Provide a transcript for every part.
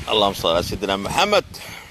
اللهم صل على سيدنا محمد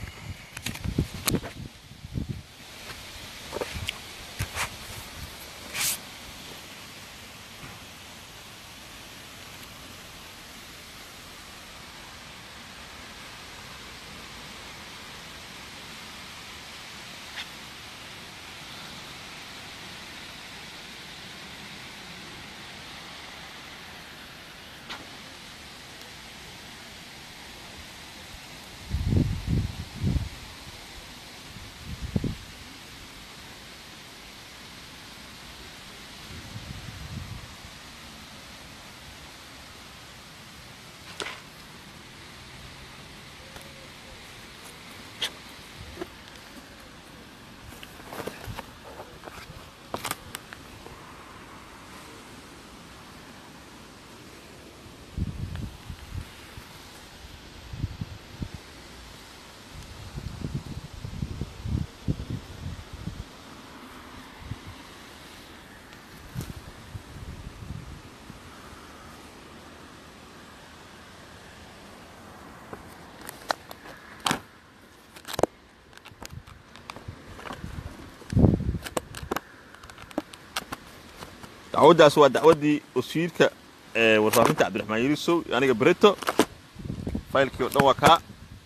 dacwaddaas waa dacwaddii wasiirka warfaafinta cabdiraxmaan yirisow aniga breto faylkii o dhan waa kaa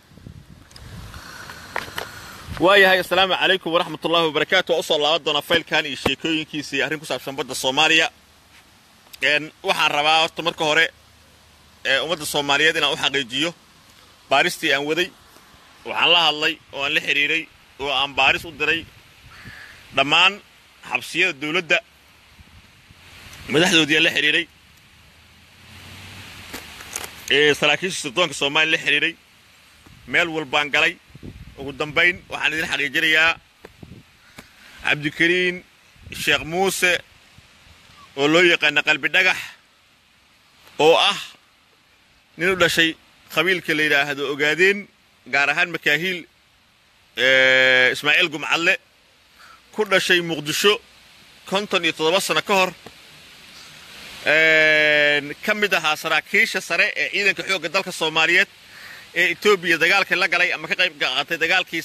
waayahay assalaamu calaykum waraxmat ullahi wabarakaatu waa usoo laaban doonaa faylkan iyo sheekooyinkiisa iyo arrin ku saabsan badda soomaaliya waxaan rabaa horta marka hore ummadda soomaaliyeed inaan u xaqiijiyo baaristii aan waday waxaan la hadlay oo aan la xidhiidhay oo aan baaris u diray dhammaan xabsiyada dawladda madaxdoodii aan la xidhiidhay ee saraakiisha sirdoonka soomaaliya la xidhiidhay meel walbaan galay ugu dambayn waxaan idin xaqiijinayaa cabdikariin sheekh muuse oo loo yaqaana qalbi dhagax oo ah nin u dhashay qabiilka la yidhaahdo ogaadeen gaar ahaan makaahiil ismaaciil gumcadle ku dhashay muqdisho konton iyo toddoba sano ka hor ka mid ahaa saraakiisha sare ee ciidanka xoogga dalka soomaaliyeed ee etoobiya dagaalka la galay ama ka qayb qaatay dagaalkii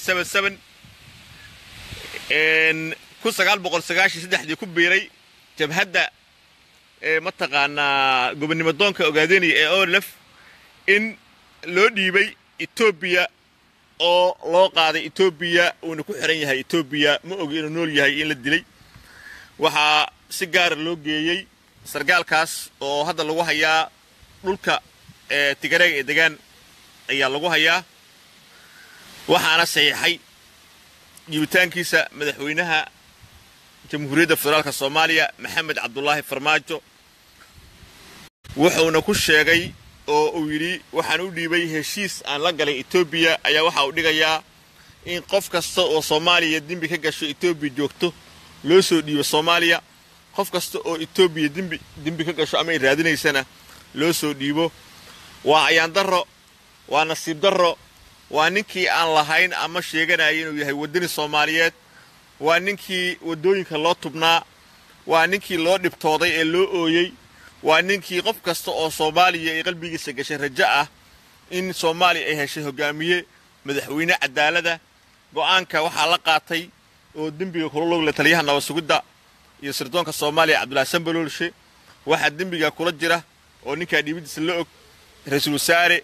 kun sagaal boqol sagaashan saddexdii ku biiray jabhadda mataqaanaa gobonnimo doonka ogaadenaya ee olef in loo dhiibay etoobiya oo loo qaaday etoobiya uuna ku xiran yahay etoobiya ma ogi inuu nool yahay in la dilay waxaa si gaara loo geeyey sargaalkaas oo hadda lagu hayaa dhulka tigareega ee degaan ayaa lagu hayaa waxaana saxiixay jiibitaankiisa madaxweynaha jamhuuriyadda federaalka soomaaliya maxamed cabdulaahi farmaajo wuxuuna ku sheegay oo uu yidhi waxaan u dhiibay heshiis aan la galay etoobiya ayaa waxa uu dhigayaa in qof kasta oo soomaaliya dembi ka gasho etoobiya joogto loo soo dhiibo soomaaliya qof kasta oo etoobiya dembi dembi ka gasho ama ay raadinaysana loo soo dhiibo waa ayaan darro waa nasiib darro waa ninkii aan lahayn ama sheeganaya inuu yahay waddani soomaaliyeed waa ninkii waddooyinka loo tubnaa waa ninkii loo dhibtooday ee loo ooyey waa ninkii qof kasta oo soomaaliya ay qalbigiisa gashay rajo ah in soomaaliya ay heshay hogaamiye madaxweyne cadaalada go'aanka waxaa la qaatay oo dembiga kula logle taliyaha nabad sugidda iyo sirdoonka soomaaliya cabdullaahi sambaloolshe waxaa dembiga kula jira oo ninkaa dhiibadiisa la og ra-iisul wasaare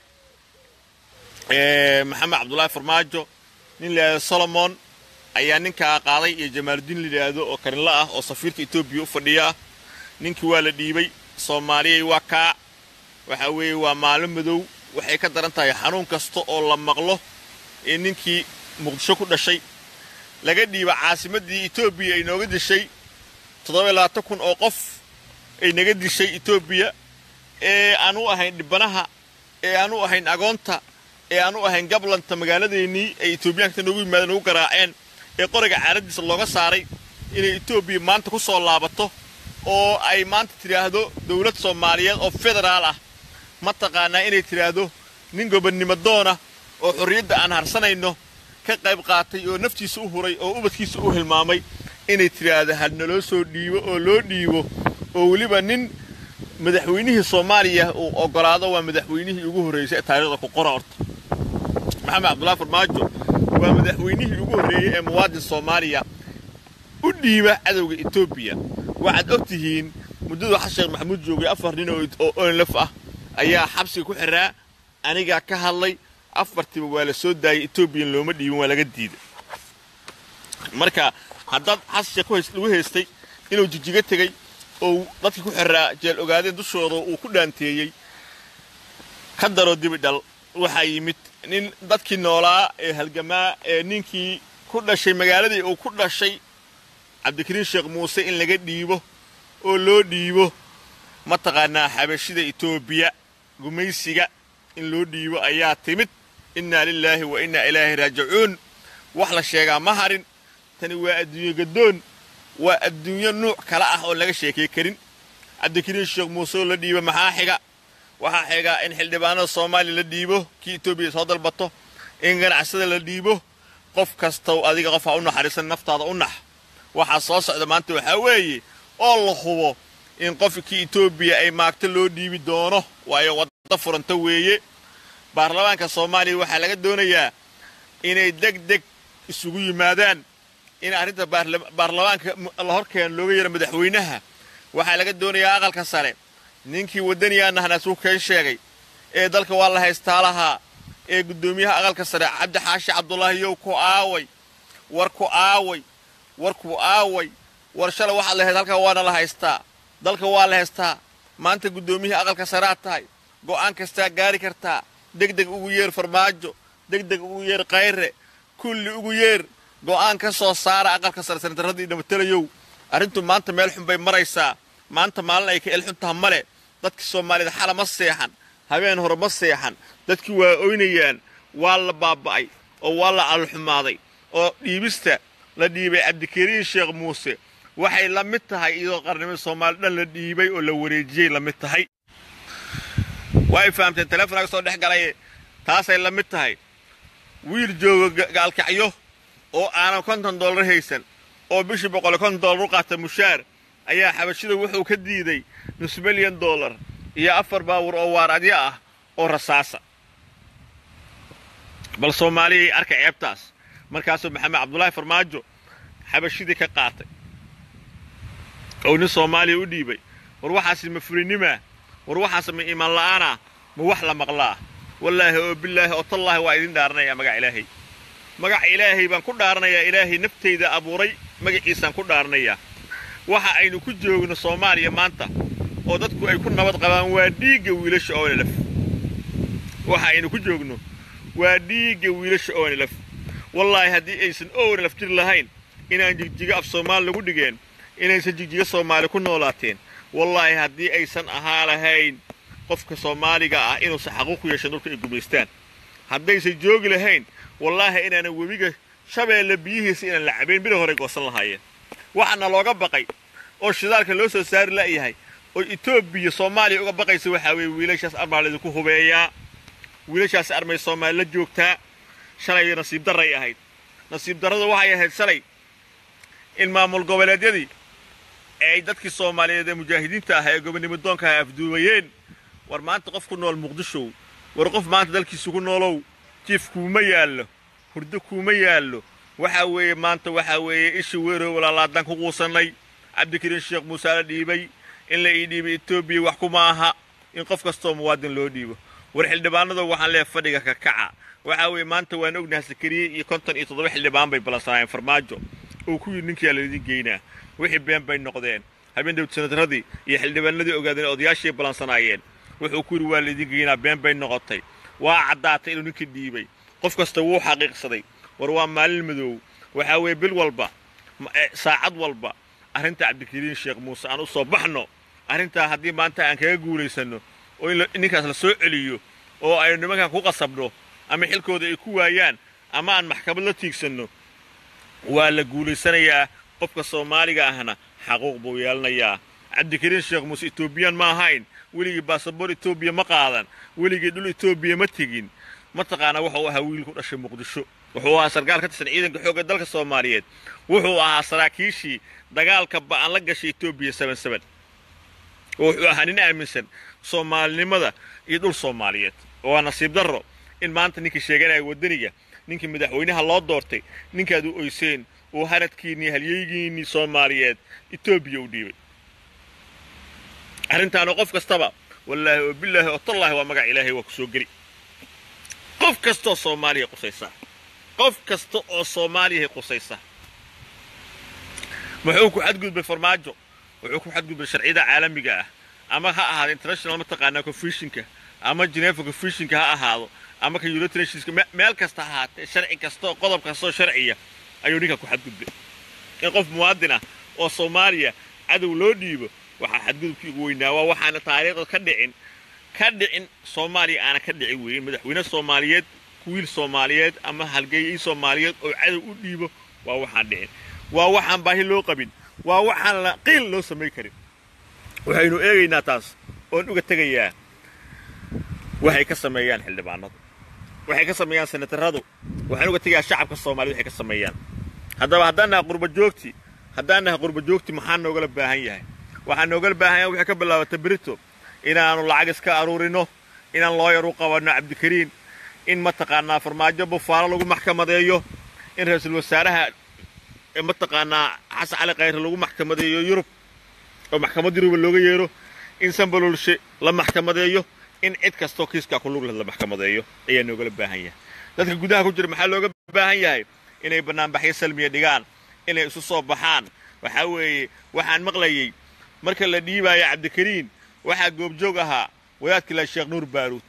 maxamed cabdullaahi farmaajo nin layidhahdo solomon ayaa ninkaa qaaday iyo jamaaludiin layidhaahdo oo karinla ah oo safiirka etoobiya u fadhiya ah ninkii waa la dhiibay soomaaliyay waa kaac waxa weeye waa maalin madow waxay ka daran tahay xanuun kasta oo la maqlo ee ninkii muqdisho ku dhashay laga dhiiba caasimaddii etoobiya ay nooga dishay toddoba iyo labaatan kun oo qof ay naga dishay etoobiya ee aan u ahayn dhibanaha ee aan u ahayn agoonta ee aan u ahayn gablanta magaaladeennii ay etoobiyaanka noogu yimaadeen ugu garaaceen ee qoriga caaraddiisa looga saaray inay etoobiya maanta ku soo laabato oo ay maanta tidhaahdo dawlad soomaaliyeed oo federaal ah mataqaanaa inay tidhaahdo nin gobonnimo doona oo xorriyadda aan harsanayno ka qayb qaatay oo naftiisa u huray oo ubadkiisa u hilmaamay inay tidhaahdo ha naloo soo dhiibo oo loo dhiibo oo weliba nin madaxweynihii soomaaliya uu oggolaado waa madaxweynihii ugu horraysay ee taariikhda ku qora horta maxamed cabdullahi farmaajo waa madaxweynihii ugu horreeyey ee muwaadin soomaaliya u dhiiba cadowga etoobiya waxaad og tihiin muddadu xasan sheekh maxamuud joogay afar nin oo onlaf ah ayaa xabsiga ku xiraa anigaa ka hadlay afartiiba waa la soo daayay etoobiyan looma dhiibin waa laga diiday marka haddaad xasan sheekh lagu haystay inuu jijiga tegey oo dadkii ku xiraa jeel ogaadeen dushooda uu ku dhaanteeyey ka daro dibidhal waxaa yimid nin dadkii noolaa ee halgamaa ee ninkii ku dhashay magaaladii uu ku dhashay cabdikariin sheekh muuse in laga dhiibo oo loo dhiibo mataqaanaa xabashida etoobiya gumaysiga in loo dhiibo ayaa timid innaa lilaahi wa innaa ilaahi raajicuun wax la sheegaa ma harin tani waa adduunye gaddoon waa adduunyo nuuc kale ah oon laga sheekay karin cabdikariin sheekh muuse oo la dhiibo maxaa xiga waxaa xigaa in xildhibaanada soomaaliya la dhiibo kii etoobiya soo dalbato in ganacsada la dhiibo qof kastow adiga qof ha u naxariisan naftaada u nax waxaa soo socda maanta waxaa weeye oo la hubo in qofkii etoobiya ay maagto loo dhiibi doono waayo wadda furanta weeye baarlamaanka soomaaliya waxaa laga doonayaa inay deg deg isugu yimaadaan in arrinta baarlamaanka la horkeeno looga yeero madaxweynaha waxaa laga doonayaa aqalka sare ninkii waddaniyaanahna suu keen sheegay ee dalka waa la haystaa lahaa ee guddoomiyaha aqalka sare cabdi xaashi cabdulaahiyow ku aaway war ku aaway war ku aaway war shalay waxaad lahayd halkaa waana la haystaa dalka waa la haystaa maanta guddoomiyihii aqalka sareaad tahay go'aan kastaa gaari kartaa degdeg ugu yeer farmaajo degdeg ugu yeer kayre kulli ugu yeer go'aan ka soo saara aqalka sare sanatarradii dhamatelayow arrintu maanta meel xun bay maraysaa maanta maalin ay ka elxun taha male dadkii soomaaliyed xala ma seexan habeen hore ma seexan dadkii waa oynayaan waa la baaba'ay oo waa la calolxumaaday oo dhiibista la dhiibay cabdikariin sheekh muuse waxay la mid tahay iyadoo qarnimada soomaali dhan la dhiibay oo la wareejiyey la mid tahay way fahamteen teleefonaaga soo dhex galay taasay la mid tahay wiil jooga gaalkacyo oo aanan konton dollar haysan oo bishii boqol konton dollar u qaata mushaar ayaa xabashida wuxuu ka diiday nus milyan dollar iyo afar baawur oo waaradyo ah oo rasaasa bal soomaaliyay arka ceebtaas markaasuu maxamed cabdulaahi farmaajo xabashidii ka qaatay oo nin soomaaliya u dhiibay war waxaasi ma fulinimaa war waxaas ma iimaan la'aanah ma wax la maqlaa wallaahi oo bilaahi oo tallaahi waa idin dhaaranayaa magac ilaahay magaca ilaahay baan ku dhaaranayaa ilaahay naftayda abuuray magaciisaan ku dhaaranayaa waxa aynu ku joogno soomaaliya maanta oo dadku ay ku nabad qabaan waa dhiigga wiilasha oonelaf waxa aynu ku joogno waa dhiigga wiilasha oonelaf wallaahi haddii aysan oonelaf jir lahayn inaan jigjigo af soomaali lagu dhigeen inaysan jigjigo soomaali ku noolaateen wallaahi haddii aysan ahaa lahayn qofka soomaaliga ah inuusan xaquuq ku yeeshan dhulka ay gumaystaan haddaysan joogi lahayn wallaahi inaanan webiga shabeelle biyihiisa inaan la cabayn bida horey goosan lahaayeen waxaana looga baqay oo shidaalka loo soo saari la'yahay oo etoobiya soomaaliya uga baqaysa waxaa weeye wiilashaas armaa laydinku hubeeyaa wiilashaas armay soomaali la joogtaa shalay nasiib darray ahayd nasiib darradu waxay ahayd shalay in maamul goboleedyadii ay dadkii soomaaliyeed ee mujaahidiinta ah ee gobonnimo doonka ah afduubayeen war maanta qof ku nool muqdishow war qof maanta dalkiisa ku noolow jiif kuuma yaallo hurdo kuuma yaallo waxaa weeye maanta waxaa weeye ishi weerow walaalaadaan ku quusannay cabdikariin sheekh muuse la dhiibay in la ii dhiibay etoobiya wax kuma aha in qof kastoo muwaadin loo dhiibo war xildhibaanadu waxaan leehay fadhiga ka kaca waxaa weeye maanta waan ognahay sakariye iyo konton iyo toddoba xildhibaan bay ballansanaayeen farmaajo uu ku yidhi ninkiyaa laydin geynaa wixii been bay noqdeen habeen dawd sanadradii iyo xildhibaanadii ogaadeen odayaashii ballansanaayeen wuxuu ku yidhi waa laydin geynaa been bay noqotay waa caddaatay inuu ninkii dhiibay qof kasta wuu xaqiiqsaday war waa maalin madoow waxaa weeye bil walba saacad walba arrinta cabdikariin sheekh muuse aan u soo baxno arrintaa haddii maanta aan kaga guulaysanno oo in ninkaas la soo celiyo oo aynu nimankan ku qasabno ama xilkooda ay ku waayaan ama aan maxkamad la tiigsanno waa la guulaysanayaa qofka soomaaliga ahna xaquuq buu yeelanayaa cabdikariin sheekh muuse etoobiyaan ma ahayn weligii baasaboor etoobiya ma qaadan weligii dhul etoobiya ma tegin mataqaanaa wuxuu ahaa wiil ku dhashay muqdisho wuxuu ahaa sarkaal ka tirsan ciidanka xoogga dalka soomaaliyeed wuxuu ahaa saraakiishii dagaalka ba'an la gashay etoobiya saban saban wuxuu ahaa nin aaminsan soomaalinimada iyo dhul soomaaliyeed waa nasiib darro in maanta ninkii sheeganaya waddaniga ninkii madaxweynaha loo doortay ninkaad u oyseen uu haradkiinnii halyeygiinnii soomaaliyeed etoobiya u dhiibay arrintaana qof kastaba wallaahi oo bilaahi oo tallaahi waa magac ilaahay waa ku soo geli qof kastaoo soomaaliya qusaysa qof kasta oo soomaaliyahay qusaysa muxuu ku xadgudbay farmaajo wuxuu ku xadgudbay sharciyada caalamiga ah ama ha ahaado international mataqaanaa confushinka ama geneva confushinka ha ahaado ama ka united nationska meel kasta ha ahaatee sharci kasta oo qodob kasta oo sharciya ayuu ninka ku xadgudbay in qof muwaadin ah oo soomaaliya cadow loo dhiibo waxaa xadgudubkii ugu weynaa waa waxaana taariikhda ka dhicin ka dhicin soomaaliya aana ka dhicin weyn madaxweyne soomaaliyeed wiil soomaaliyeed ama halgeeyey soomaaliyeed oo cadow u dhiibo waa waxaan dhicin waa waxaan baahi loo qabin waa waxaan la qiil loo samayn karin waxaynu eegaynaa taas oon uga tegayaa waxay ka sameeyaan xildhibaanadu waxay ka sameeyaan senataradu waxaan uga tegayaa shacabka soomaaliyed waxay ka sameeyaan haddaba haddaan naha qurba joogti haddaan naha qurba joogti maxaa noogala baahan yahay waxaa noogala baahan yahay waxay ka bilaabata berito inaannu lacag iska aruurino inaan looyar u qabanno cabdikariin in mataqaanaa farmaajo bufaalo lagu maxkamadeeyo in ra-iisul wasaaraha mataqaanaa xasan cali khayre lagu maxkamadeeyo yurub oo maxkamad yuruba looga yeero in sambalolshe la maxkamadeeyo in cid kastoo kiiskaa ku lug leh la maxkamadeeyo ayaa noogala baahan yahay dadka gudaha ku jira maxaa looga baahan yahay inay bannaanbaxyo salmiya dhigaan inay isu soo baxaan waxaa weeye waxaan maqlayey marka la dhiibaayo cabdikariin waxaa goobjoog ahaa wadaadkii la sheekh nuur baaruud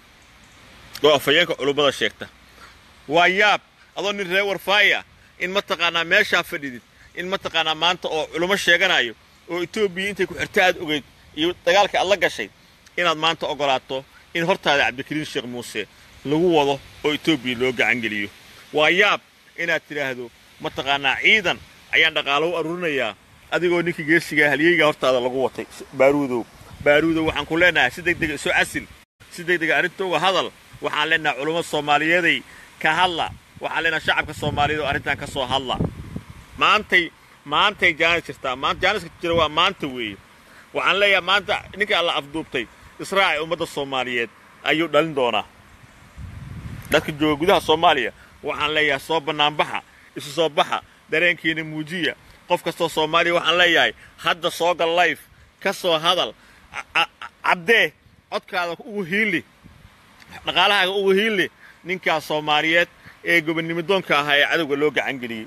oo afhayeenka culummada sheegta waa yaab adoo nin reer warfaaya in mataqaanaa meeshaa fadhidid in mataqaanaa maanta oo culummo sheeganayo oo etoobiya intay ku xirta aad ogeyd iyo dagaalka aad la gashay inaad maanta oggolaato in hortaada cabdikariin sheekh muuse lagu wado oo etoobiya loo gacangeliyo waa yaab inaad tidhaahdo mataqaanaa ciidan ayaan dhaqaalo u aruurinayaa adigoo ninkii geesigaa halyeygaa hortaada lagu watay baaruudow baaruudow waxaan ku leenahay si degdega isu casil si degdega arrinta uga hadal waxaan leenahay culummada soomaaliyeeday ka hadla waxaan leenahay shacabka soomaaliyeed oo arrintan ka soo hadla maantay maantay jaanis jirtaa maanta jaaniska jira waa maanta weeye waxaan leeyahay maanta ninka alla afduubtay israaci ummadda soomaaliyeed ayuu dhalin doonaa dadka jooga gudaha soomaaliya waxaan leeyahay soo bannaanbaxa isu soo baxa dareenkiina muujiya qof kastoo soomaaliya waxaan leeyahay hadda soo gal layf ka soo hadal caddee codkaada ugu hiili dhaqaalahaaga ugu hiili ninkaas soomaaliyeed ee gobonnimidoonka ahaa ee cadowga loo gacangeliyey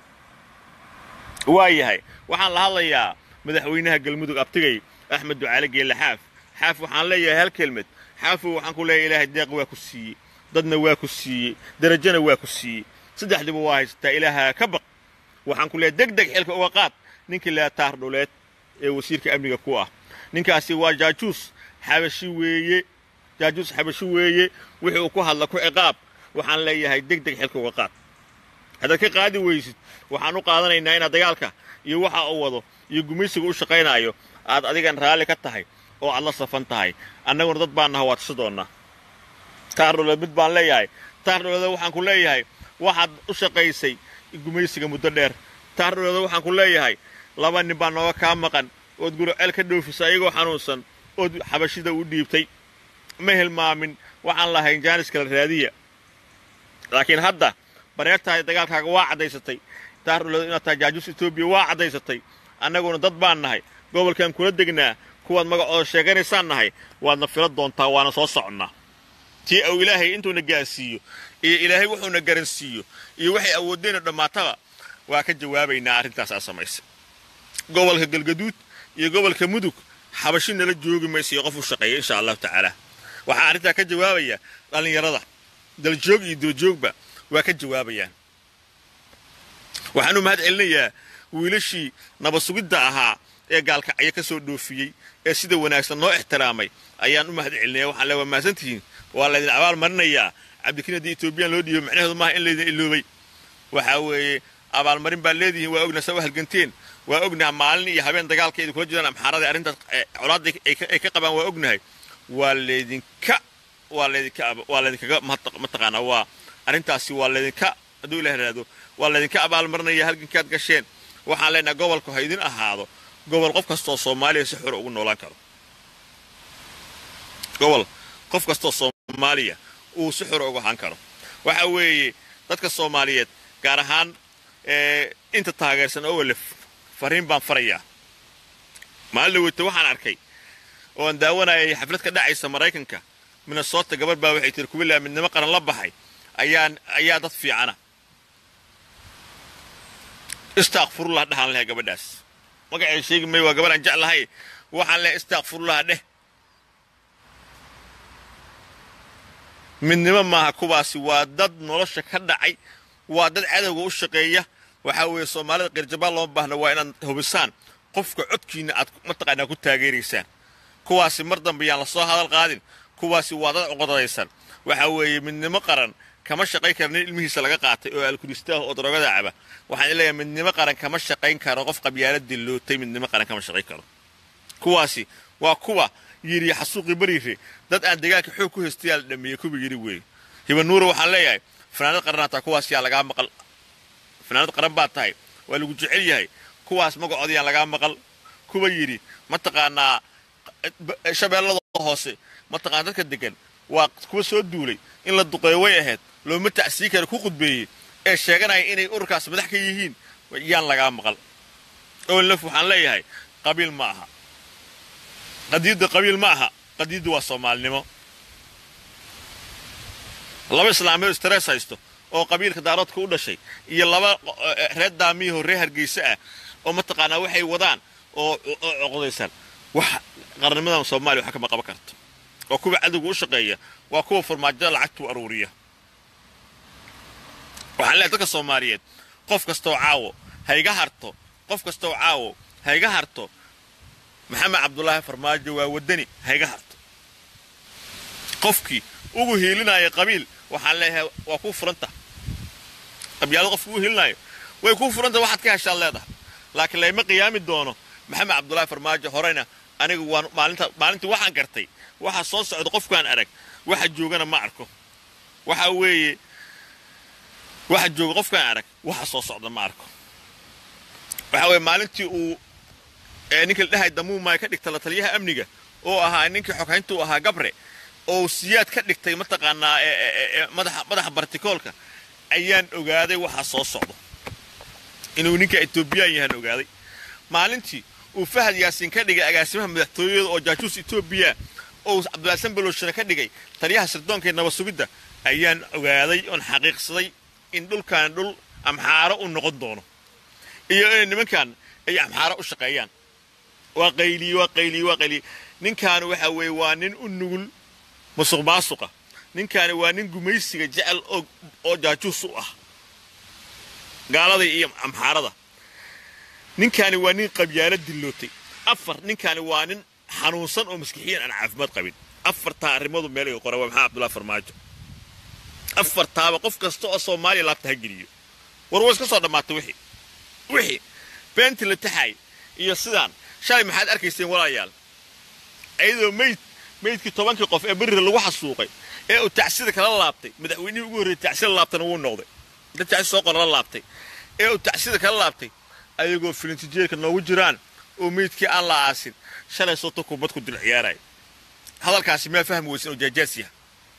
waa yahay waxaan la hadlayaa madaxweynaha galmudug abtigay axmed ducaale geelle xaaf xaaf waxaan leeyahay hal kelmed xaafow waxaan ku leeyahay ilaahay deeq waa ku siiyey dadna waa ku siiyey derajana waa ku siiyey saddexdiba waa haysataa ilaahaa ka baq waxaan ku leeyahay deg deg xilka uga qaad ninkii leetaar dhuleed ee wasiirka amniga ku ah ninkaasi waa jaajuus xabashi weeye jaajuus xabashi weeye wixii uu ku hadla ku ciqaab waxaan leeyahay deg deg xilka uga qaad haddaad ka qaadi weysid waxaan u qaadanaynaa inaad dagaalka iyo waxa uu wado iyo gumaysiga u shaqaynaayo aad adigan raalli ka tahay oo aad la safan tahay annaguna dad baan naha waa tasi doonnaa taar dhuleed mid baan leeyahay taar dhuleeda waxaan ku leeyahay waxaad u shaqaysay gumaysiga muddo dheer taar dhuleeda waxaan ku leeyahay laba nin baa nooga kaa maqan ood guroceel ka dhoofisa ayagoo xanuunsan ood xabashida u dhiibtay ma hilmaamin waxaan lahayn jaanis kala raadiya laakiin hadda bareertahay dagaalkaaga waa caddaysatay taar dhuleeda inaad tahay jaajuus etoobiya waa caddaysatay annaguna dad baan nahay gobolkan kula degnaa kuwaad magacooda sheeganaysaan nahay waadna fila doontaa waana soo soconnaa tii uu ilaahay intuuna gaarsiiyo iyo ilaahay wuxuuna garansiiyo iyo waxay awoodeenoo dhammaataba waa ka jawaabaynaa arrintaas aa samaysay gobolka galgaduud iyo gobolka mudug xabashi nala joogi maysa iyo qof u shaqeeya insha allahu tacaala waxaa arrintaa ka jawaabaya dhallinyarada daljoog iyo doojoogba waa ka jawaabayaan waxaanu mahad celinayaa wiilashii nabasugidda ahaa ee gaalkacyo ka soo dhoofiyey ee sida wanaagsan noo ixtiraamay ayaan u mahad celinaya waxaan le waa mahadsantihiin waa laydin abaal marinayaa cabdikariin haddii etoobiyaan loo dhiibo macnaheedu maaha in laydin iloobay waxaa weeye abaalmarin baad leedihiin waa ogna saa u halganteen waa ognaha maalin iyo habeen dagaalka idin kula jiraan amxaarada arrintaas colaadda ay ka qabaan waa ognahay waa laydinka waa laydinka waa laydinkaga mataqaanaa waa arrintaasi waa laydinka hadduu ilah ihahdo waa laydinka abaalmarinaya halgankaad gasheen waxaan leenahay gobolku ha idin ahaado gobol qof kastoo soomaaliya si xor ugu noolaan karo gobol qof kastoo soomaaliya uu si xor uga ahaan karo waxa weeye dadka soomaaliyeed gaar ahaan inta taageersan owalef fariin baan farayaa maalin dhaweyta waxaan arkay oo aan daawanayay xaflad ka dhacaysa maraykanka minnesota gabar baa waxay tiri kuwilaa midnimo qaran la baxay ayaan ayaa dad fiicana istaakfurullah dhahaan lahay gabadhaas magacay sheegi may waa gabar aan jeclahay waxaan lehay istaakfurullah dheh midnimo maaha kuwaasi waa dad nolosha ka dhacay waa dad cadowga u shaqeeya waxaa weeye soomaalida qirjabaan looma baahna waa inaad hubisaan qofka codkiinna aad mataqaanaa ku taageeraysaan kuwaasi mar dambe yaan la soo hadal qaadin kuwaasi waa dad cuqodadaysan waxaa weeye midnimo qaran kama shaqayn kara nin ilmihiisa laga qaatay oo alkulistaah oo darogada caba waxaan leeyahay midnimo qaran kama shaqayn karo qof qabyaala dillootay midnimo qaran kama shaqayn karo kuwaasi waa kuwa yidhi xasuuqii bariire dad aan deegaanka xoog ku haystayaa la dhameeyey kuwa yidhi weeye hibanuura waxaan leeyahay fanaanad qaranaataa kuwaas yaa lagaa maqal fanaanad qaran baa tahay waa lagu jecel yahay kuwaas magacooda yaan lagaa maqal kuwa yidhi mataqaanaa shabeellada hoose mataqaana dadka degan waa kuwa soo duulay in la duqeeyo way ahayd looma tacsii kara ku qudbeeyey ee sheeganaya inay ururkaas madax ka yihiin yaan lagaa maqal ownlaf waxaan leeyahay qabiil ma aha qadiidda qabiil ma aha qadiiddu waa soomaalinimo laba islaameed stress haysto oo qabiilka daaroodka u dhashay iyo laba reer daamiyahoo reer hargeysa ah oo mataqaanaa waxay wadaan oo coqdaysan wax qarnimadan soomaaliya waxa kama qaban karto waa kuwa cadowga u shaqeeya waa kuwa farmaajada lacagtuu aruuriya waxaan leehay dadka soomaaliyeed qof kastooo caawo hayga harto qof kastooo caawo hayga harto maxamed cabdulaahi farmaajo waa waddani hayga harto qofkii ugu hiilinaya qabiil waxaan leeyahay waa kuu furanta qabyaalada qofki ugu hiilinaayo way kuu furanta waxaad ka heshaad leedahay laakiin layma qiyaami doono maxamed cabdulaahi farmaajo horeyna anigu waan maalinta maalintii waxaan gartay waxa soo socda qofkaan arag waxa joogana ma arko waxa weeye waxa jooga qofkaan arag waxa soo socda ma arko waxa weeye maalintii uu ninka la dhahay damuumay ka dhigta la taliyaha amniga oo ahaa ninkii xoghaynta u ahaa gabre oo siyaad ka dhigtay mataqaanaa madaxa madaxa bartikoolka ayaan ogaaday waxa soo socdo inuu ninka etoobiyaan yahaan ogaaday maalintii uu fahad yaasiin ka dhigay agaasimaha madaxtooyada oo jaajuus etoobiya oo cabdulaasan balooshana ka dhigay taliyaha sirdoonka ee nabasugidda ayaan ogaaday oon xaqiiqsaday in dhulkan dhul amxaaro u noqon doono iyo inay nimankan ay amxaaro u shaqeeyaan waa qayliye waa qayliye waa qayliye ninkaani waxa weeye waa nin u nugul musuq maasuqa ninkaani waa nin gumaysiga jecel oo jaajuus u ah gaalada iyo amxaarada ninkaani waa nin qabyaalo dillootay afar ninkaani waa nin xanuunsan oo maskixiyan aan caafimaad qabin afartaa arrimadu meel iga qora waa maxaa cabdullahi farmaajo afartaaba qof kasta oo soomaaliya laabta ha geliyo war way iska soo dhammaatay wixii wixii beenti la taxaay iyo sidaan shalay maxaad arkayseen walaalayaal ayadoo meyd meydkii tobankii qof ee berira lagu xasuuqay ee uu tacsida kala laabtay madaxweynihii ugu horreeyey tacsida laabtana wuu noqday dad tacsi soo qorala laabtay ee uu tacsida kala laabtay ayagoo filintijeerka noogu jiraan oo meydkii aan la aasin shalay soota kubad ku dul ciyaaraya hadalkaasi maa fahmi weysan oo jaajaas yaha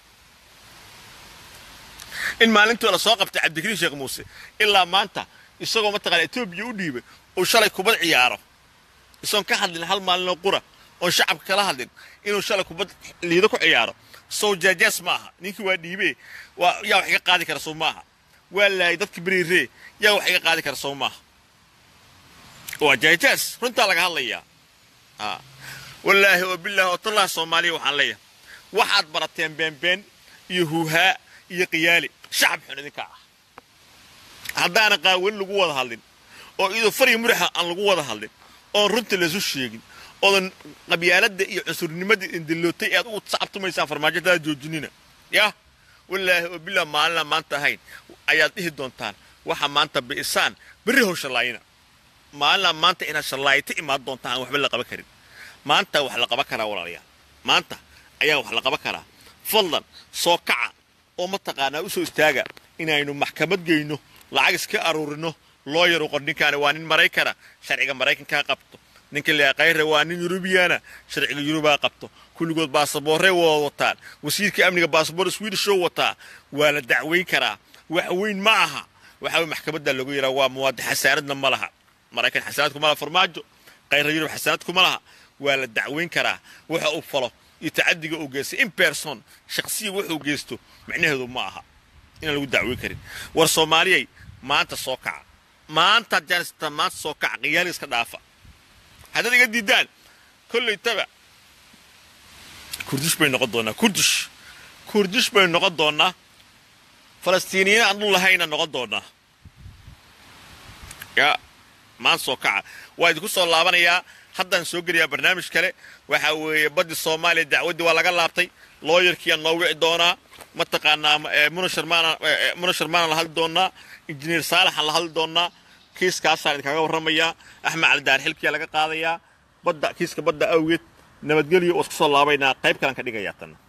in maalintii la soo qabtay cabdikariin sheekh muuse ilaa maanta isagoo mataqaana etoobiya u dhiibay uu shalay kubad ciyaaro isagoon ka hadlin hal maalinoo qura oon shacabka kala hadlin inuu shalay kubad liido ku ciyaaro sow jaajaas ma aha ninkii waa dhiibee waa yaa wax iga qaadi kara sow maaha waa laayay dadka beriiree yaa wax iga qaadi kara sow maaha waa jaajaas runtaa laga hadlayaa wallaahi oo bilaahi oo tallaha soomaaliya waxaan leeyahay waxaad barateen beenbeen iyo huuhaa iyo qiyaali shacab xun idinka ah haddaana qaawani lagu wada hadlin oo iyadoo farya muraxa aan lagu wada hadlin oon runta laysu sheegin oodan qabyaaladda iyo cunsurnimada indillootay ee aad ugu sacabtumaysaan farmaajotaada joojinina yah wallaahi oo bilaa maalina maanta ahayn ayaad dhihi doontaan waxa maanta bi'isaan berri how shallaayina maalina maanta inaad shallaayta imaan doontaan aan waxba la qaban karin maanta wax la qaban karaa walaalayaal maanta ayaa wax la qaban karaa fadlan soo kaca oo mataqaanaa u soo istaaga inaynu maxkamad geyno lacag iska aruurino loo yaru qor ninkaani waa nin maraykana sharciga maraykankaa qabto ninka la kayre waa nin yurubiyana sharciga yurubaa qabto kulligood baasaboorrey wada wataan wasiirka amniga baasaboor swedishoo wataa waa la dacweyn karaa wax weyn ma aha waxa weye maxkamadda lagu yidhaha waa muwaadin xasaaradna ma laha maraykan xasaanad kuma laha farmaajo kayra yurub xasaanad kuma laha waa la dacweyn karaa waxa uu falo iyo tacadiga uu geystay in person shaksiya wuxuu geysto micnaheedu ma aha inaan lagu dacweyn karin war soomaaliyay maanta soo kaca maanta janistan maanta soo kaca qiyaali iska dhaafa haddaad iga diidaan kollaytaba kurdish bay noqon doonaa kurdish kurdish bay noqon doonaa falastiiniyiin aan dhul lahayna noqon doonaa yaa maanta soo kaca waa idinku soo laabanayaa haddaan soo gelayaa barnaamij kale waxa weeye baddi soomaaliya dacwaddii waa laga laabtay looyarkiiaan noo wici doonaa mataqaanaa muna sharmaanaan la hadli doonaa injineer saalaxaan la hadli doonaa kiiskaasaan idinkaga warramayaa axmed calidaar xilkiyaa laga qaadayaa badda kiiska badda awgeed nabadgelyo oo isku soo laabaynaa qayb kalan ka dhigayaa tan